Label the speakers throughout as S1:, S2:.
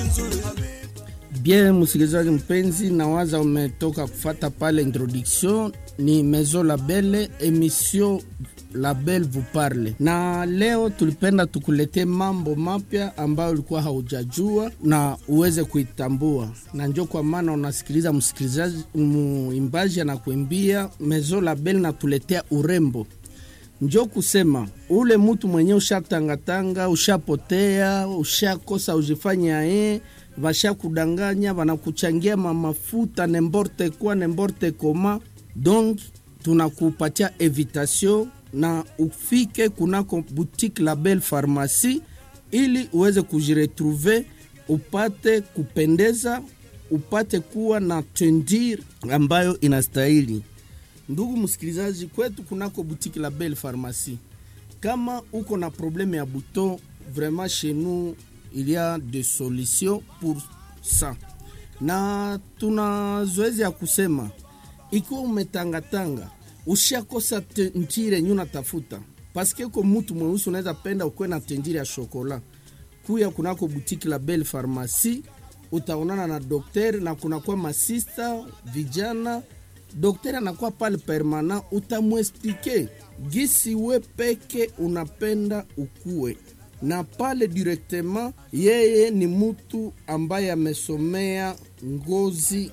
S1: Bien, msikilizaji mpenzi, nawaza umetoka kufata pale introduction. Ni Maison Label, emission Label vous parle, na leo tulipenda tukuletee mambo mapya ambayo ulikuwa haujajua na uweze kuitambua, na njo kwa maana unasikiliza msikilizaji, muimbaji anakuimbia Maison Label natuletea urembo njo kusema ule mutu mwenye ushatangatanga, ushapotea, ushakosa ujifanya ye vashakudanganya, vanakuchangia mamafuta nemborte kwa nemborte koma. Donc tunakupatia evitation na ufike kunako boutique Label Pharmacie ili uweze kujiretrouve, upate kupendeza, upate kuwa na tendir ambayo inastahili. Ndugu msikilizaji, kwetu kunako boutique Label Pharmacie, kama uko na probleme ya buto, vraiment chez nous il y a des solutions pour ça, na tuna zoezi ya kusema ikiwa umetangatanga ushakosa tentire nyu natafuta paske ko mutu mweusi unaweza penda ukuwe na tentire ya shokola, kuya kunako boutique Label Pharmacie utaonana na dokter na kunakuwa masista vijana Daktari anakuwa pale permanent, utamwesplike gisi we peke unapenda ukue na pale directement. Yeye ni mutu ambaye amesomea ngozi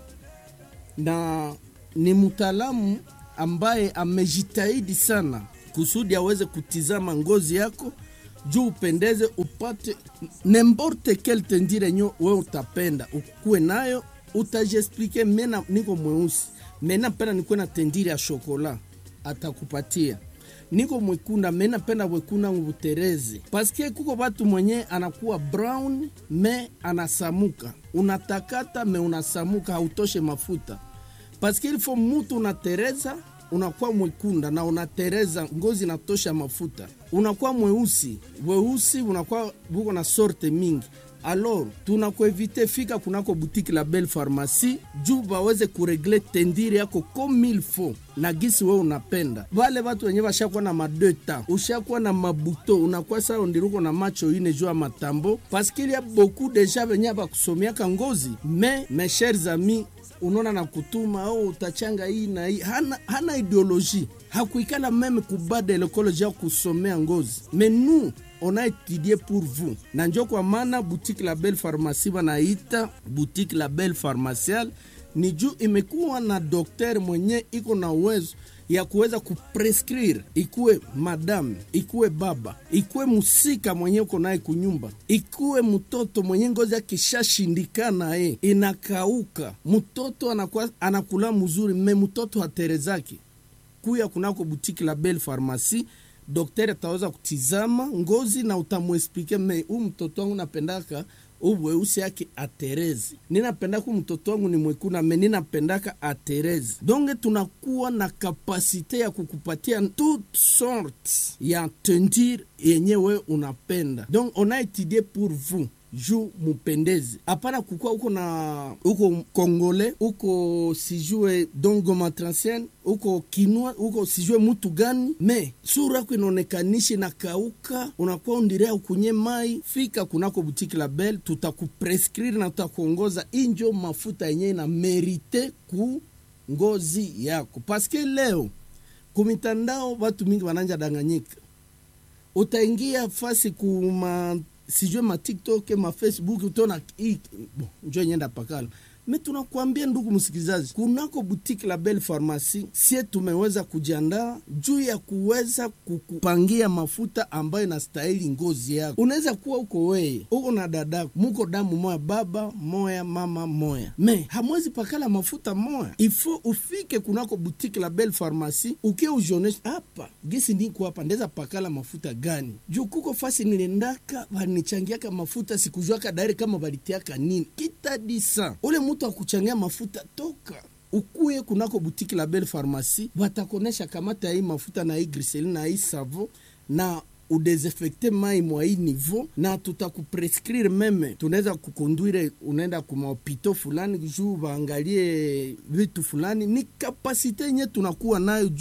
S1: na ni mtaalamu ambaye amejitahidi sana kusudi aweze kutizama ngozi yako juu upendeze, upate nemborte kel tendire nyo we utapenda ukue nayo, utajiexplike mena niko mweusi mena penda nikuwe na tendiri ya shokola, atakupatia. Niko mwekunda mena penda wekunda ngubutereze, paske kuko batu mwenye anakuwa brown me anasamuka, unatakata me unasamuka, hautoshe mafuta, paske ilifo mutu unatereza unakuwa mwekunda na unatereza ngozi natosha mafuta, unakuwa mweusi weusi, unakuwa buko na sorte mingi alors tunakuevite fika kunako boutique Label Pharmacie juu baweze kuregle tendiri yako comme il faut na gisi we unapenda. Wale watu wenye washakuwa na madeta, ushakuwa na mabuto, unakuwa saa ondiruko na macho ine juu ya matambo, paske il y a beaucoup deja venye bakusomiaka ngozi me mes chers amis unaona na kutuma oh, utachanga hii na hii. Hana, hana ideologie hakuikala meme kubada lekoloji ya kusomea ngozi mais nous on a étudié pour vous na njo kwa maana boutique Label Pharmacie wanaita boutique Label Pharmacial ni juu imekuwa na dokter mwenye iko na uwezo ya kuweza kuprescrire, ikuwe madame, ikuwe baba, ikuwe musika mwenye uko naye kunyumba, ikuwe mtoto mwenye ngozi akishashindikana ye inakauka, mtoto anakuwa anakula mzuri, me mtoto haterezaki kuya kunako butiki la Belle Pharmacie daktari ataweza kutizama ngozi na utamwesplike me huu mtoto wangu napendaka uweusi yake aterezi, ninapendaka mtoto wangu ni mwekuna me ninapendaka aterezi. Donge tunakuwa na kapasite ya kukupatia toute sorte ya tendir yenye we unapenda, donc on a étudié pour vous juu mupendeze, hapana kukua uko na uko kongole uko sijue dongo matransien uko kinwa uko sijue mutu gani, me sura yako inaonekanishi na kauka, unakuwa undirea ukunye mai. Fika kunako butiki la Belle, tutakuprescrire na tutakuongoza injo mafuta yenye na merite ku ngozi yako, paske leo kumitandao watu mingi wananja danganyika, utaingia fasi kuma sijue ma TikTok ma Facebook utaona bon, njo nyenda pakala me tunakuambia ndugu msikilizaji, kunako boutique la Belle Pharmacie sie tumeweza kujiandaa juu ya kuweza kukupangia mafuta ambayo inastahili ngozi yako. Unaweza kuwa uko weye uko na dadako, muko damu moya, baba moya, mama moya, me hamwezi pakala mafuta moya. Ifo ufike kunako boutique la Belle Pharmacie ukie ujionesha hapa gisi niko hapa, ndeza pakala mafuta gani juu kuko fasi nilendaka vanichangiaka mafuta sikujuaka dairi kama valitiaka nini kitadisa ule mutu akuchangia mafuta toka ukuye kunako butiki la Belle Pharmacie, watakonesha kamata hii mafuta na hii griseline na hii savo na udesinfecte mai mwa hii niveau, na tutakuprescrire meme, tunaweza kukonduire unaenda kumahopito fulani juu waangalie vitu fulani. Ni kapasite yenye tunakuwa nayo juu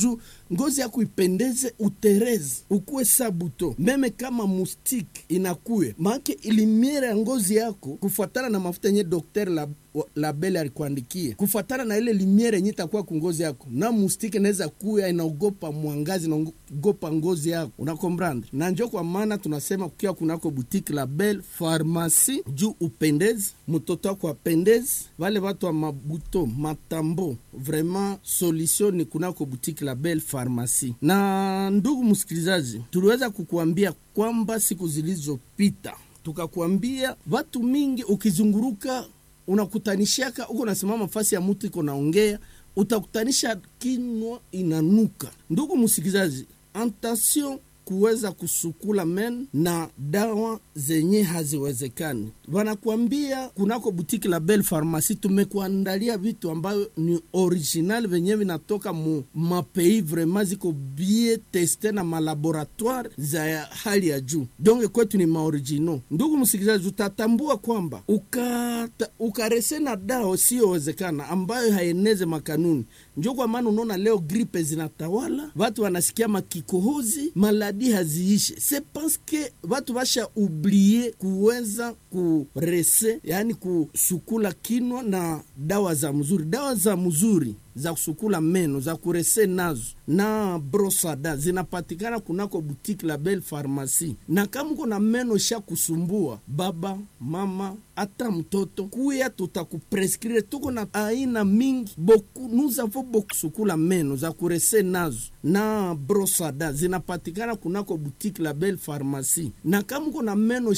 S1: ngozi yako ipendeze utereze ukuwe sabuto meme kama mustike inakuye maake ilimiere ya ngozi yako kufuatana na mafuta yenye dokter la labele alikuandikia kufuatana na ile limiere yenye itakuwa kungozi yako na mustike inaweza kuya inaogopa mwangazi inaogopa ngozi yako unakombrandre na njo kwa maana tunasema kukiwa kunako butike label farmasi juu upendezi mtoto wako apendezi vale watu wa mabuto matambo vraiment solution ni kunako butike label farmasi na ndugu msikilizaji tuliweza kukuambia kwamba siku zilizopita tukakuambia watu mingi ukizunguruka unakutanishaka uko nasimama fasi ya mutu iko naongea utakutanisha kinwa inanuka ndugu msikilizaji attention kuweza kusukula men na dawa zenye haziwezekani wanakuambia kunako butiki la bel farmasi tumekuandalia vitu ambayo ni original venye vinatoka mu mapei vraiment ziko bie teste na malaboratoire za hali ya juu donge kwetu ni maoriginal ndugu msikilizaji utatambua kwamba ukata, ukarese na dawa siyowezekana ambayo haeneze makanuni njo kwa maana unaona leo gripe zinatawala watu wanasikia makikohozi maladi haziishe se paske watu basha ublie kuweza kurese yani kusukula kinwa na dawa za mzuri dawa za mzuri za kusukula meno za kurese nazo na brosada zinapatikana kunako butiki la bel farmasi na kama uko na meno sha kusumbua baba mama hata mtoto kuya tutakupreskrire tuko na aina mingi boku nous avons beaucoup sukula meno za kurese nazo na brosada zinapatikana kunako butiki la bel farmasi na kama uko na meno